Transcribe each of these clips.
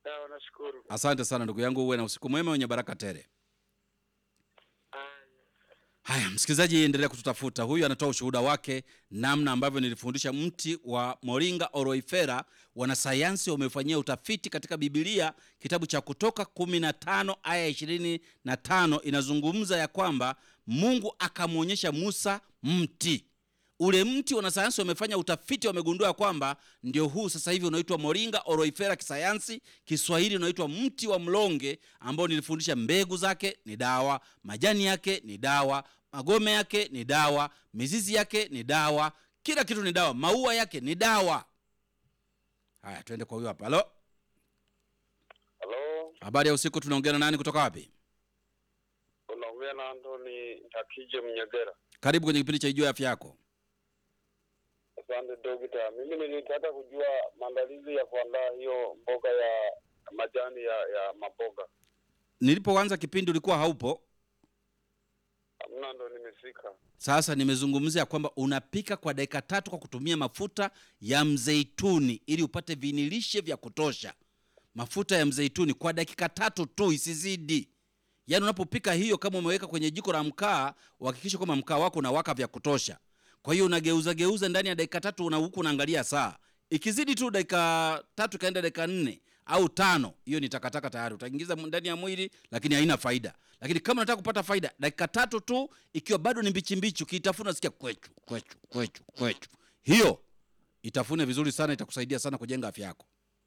Sawa, nashukuru. Asante sana ndugu yangu, uwe na usiku mwema wenye baraka tele. Haya, msikilizaji, endelea kututafuta. Huyu anatoa ushuhuda wake namna ambavyo nilifundisha mti wa moringa oroifera. Wanasayansi wamefanyia utafiti katika Bibilia, kitabu cha Kutoka 15 aya 25 inazungumza ya kwamba Mungu akamwonyesha Musa mti ule mti. Wanasayansi wamefanya utafiti, wamegundua ya kwamba ndio huu sasa hivi unaitwa moringa oroifera kisayansi. Kiswahili unaitwa mti wa mlonge, ambao nilifundisha mbegu zake ni dawa, majani yake ni dawa, magome yake ni dawa, mizizi yake ni dawa, kila kitu ni dawa, maua yake ni dawa. Haya, twende kwa huyo hapa. Halo, Halo, habari ya usiku. Tunaongea na nani kutoka wapi? unaongea na Antoni Ntakije Mnyegera. Karibu kwenye kipindi cha Ijua Afya Yako. Asante dokta, mimi nilitaka kujua maandalizi ya kuandaa hiyo mboga ya majani ya ya maboga. Nilipoanza kipindi ulikuwa haupo. Hamna, ndo nimefika. Sasa nimezungumzia kwamba unapika kwa dakika tatu kwa kutumia mafuta ya mzeituni ili upate vinilishe vya kutosha. Mafuta ya mzeituni kwa dakika tatu tu, isizidi. Yaani unapopika hiyo, kama umeweka kwenye jiko la mkaa, uhakikishe kwamba mkaa wako unawaka vya kutosha. Kwa hiyo unageuza geuza ndani ya dakika tatu, una huku unaangalia saa. Ikizidi tu dakika tatu ikaenda dakika nne au tano, hiyo ni takataka tayari, utaingiza ndani ya mwili, lakini haina faida. Lakini kama unataka kupata faida, dakika tatu tu, ikiwa bado ni mbichi mbichi, ukiitafuna sikia kwechu kwechu kwechu kwechu, hiyo itafune vizuri sana, itakusaidia sana kujenga afya yako.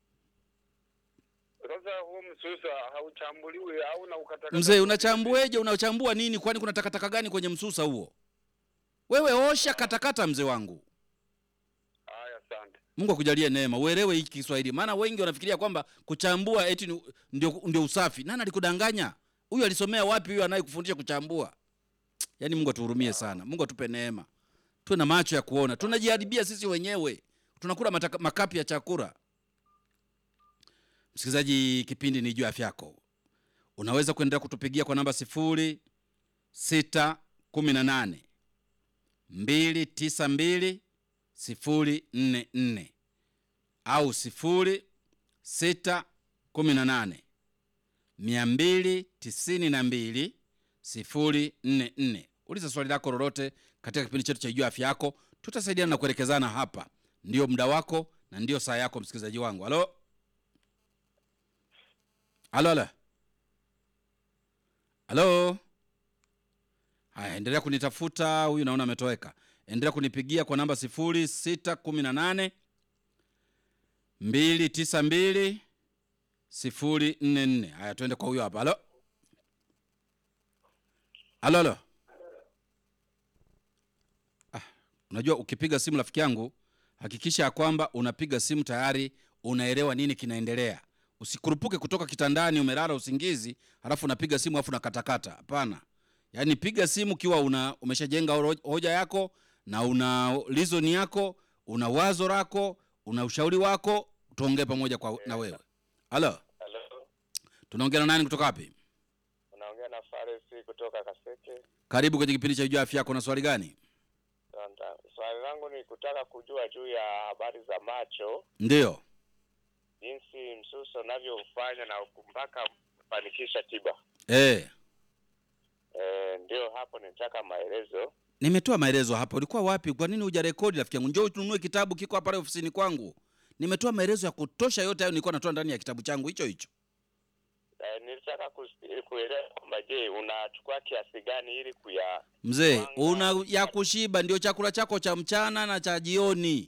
Sasa huu msusa hauchambuliwi au na ukatakata? Mzee, unachambueje? Unachambua nini? Kwani kuna takataka gani kwenye msusa huo? Wewe osha katakata, mzee wangu. Haya, asante. Mungu akujalie neema, uelewe hiki Kiswahili, maana wengi wanafikiria kwamba kuchambua eti ni- ndio, ndio usafi. Nani alikudanganya? Huyu alisomea wapi? Huyu anayekufundisha kuchambua? Yaani Mungu atuhurumie sana, Mungu atupe neema, tuwe na macho ya kuona. Tunajiharibia sisi wenyewe, tunakula mataka, makapi ya chakula. Msikilizaji, kipindi ni juu afya yako. Unaweza kuendelea kutupigia kwa namba sifuri sita kumi na nane mbili tisa mbili sifuri nne nne au sifuri sita kumi na nane mia mbili tisini na mbili sifuri nne nne. Uliza swali lako lolote katika kipindi chetu cha Ijua Afya Yako, tutasaidiana na kuelekezana hapa. Ndiyo muda wako na ndiyo saa yako, msikilizaji wangu. Halo, halo, halo, halo. Haya, endelea kunitafuta. Huyu naona ametoweka. Endelea kunipigia kwa namba sifuri sita kumi na nane mbili tisa mbili sifuri nne nne. Haya, tuende kwa huyo hapa. Halo, halo, halo. Ah, unajua ukipiga simu rafiki yangu, hakikisha ya kwamba unapiga simu tayari unaelewa nini kinaendelea. Usikurupuke kutoka kitandani umelala usingizi, halafu unapiga simu halafu unakatakata. Hapana. Yaani piga simu ukiwa una umeshajenga horo- hoja yako na una reason yako, una wazo lako, una ushauri wako, tuongee pamoja kwa, na wewe. Halo, Halo, tunaongea na nani kutoka wapi? unaongea na Faresi kutoka Kaseke. Karibu kwenye kipindi cha Ijua Afya Yako. Na swali gani? Asante. Swali langu ni kutaka kujua juu ya habari za macho, Ndiyo. jinsi msusa unavyofanya na mpaka kufanikisha tiba. Eh, Eh, ndio hapo nitaka maelezo. nimetoa maelezo hapa. Ulikuwa wapi? Kwa nini hujarekodi rafiki yangu? Njoo tununue kitabu, kiko hapa pale ofisini kwangu. Nimetoa maelezo ya kutosha, yote hayo nilikuwa natoa ndani ya kitabu changu hicho hicho. Eh, nilitaka kus- kuelewa kwamba je, unachukua kiasi gani ili kuya Mzee, Wanga. una ya kushiba ndio chakula chako cha mchana na cha jioni.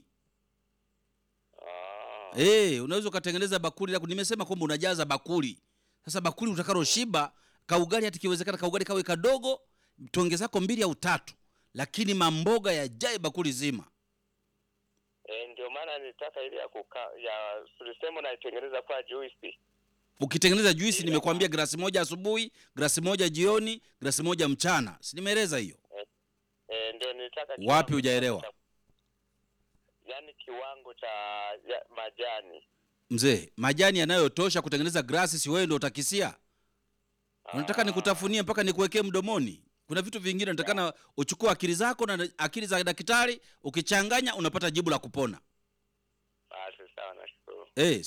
ah, Eh, unaweza ukatengeneza bakuli lako. Nimesema kwamba unajaza bakuli. Sasa bakuli utakaloshiba, kaugali hata kiwezekana kaugali kawe kadogo, tonge zako mbili au tatu, lakini mamboga yajae bakuli zima. eh, ndio maana nilitaka ile ya kuka ya tulisema unaitengeneza kwa juice. Ukitengeneza juisi, nimekuambia glasi moja asubuhi, glasi moja jioni, glasi moja mchana. Si nimeeleza hiyo? Eh, ndio nilitaka Wapi kiwango hujaelewa? cha- Yaani kiwango cha ya, majani. Mzee, majani yanayotosha kutengeneza glasi, si wewe ndio utakisia? Unataka Ah, nikutafunie mpaka nikuwekee mdomoni? Kuna vitu vingine unatakana uchukue akili zako na akili za daktari, ukichanganya unapata jibu la kupona. Basi sawa, nashukuru. Eh,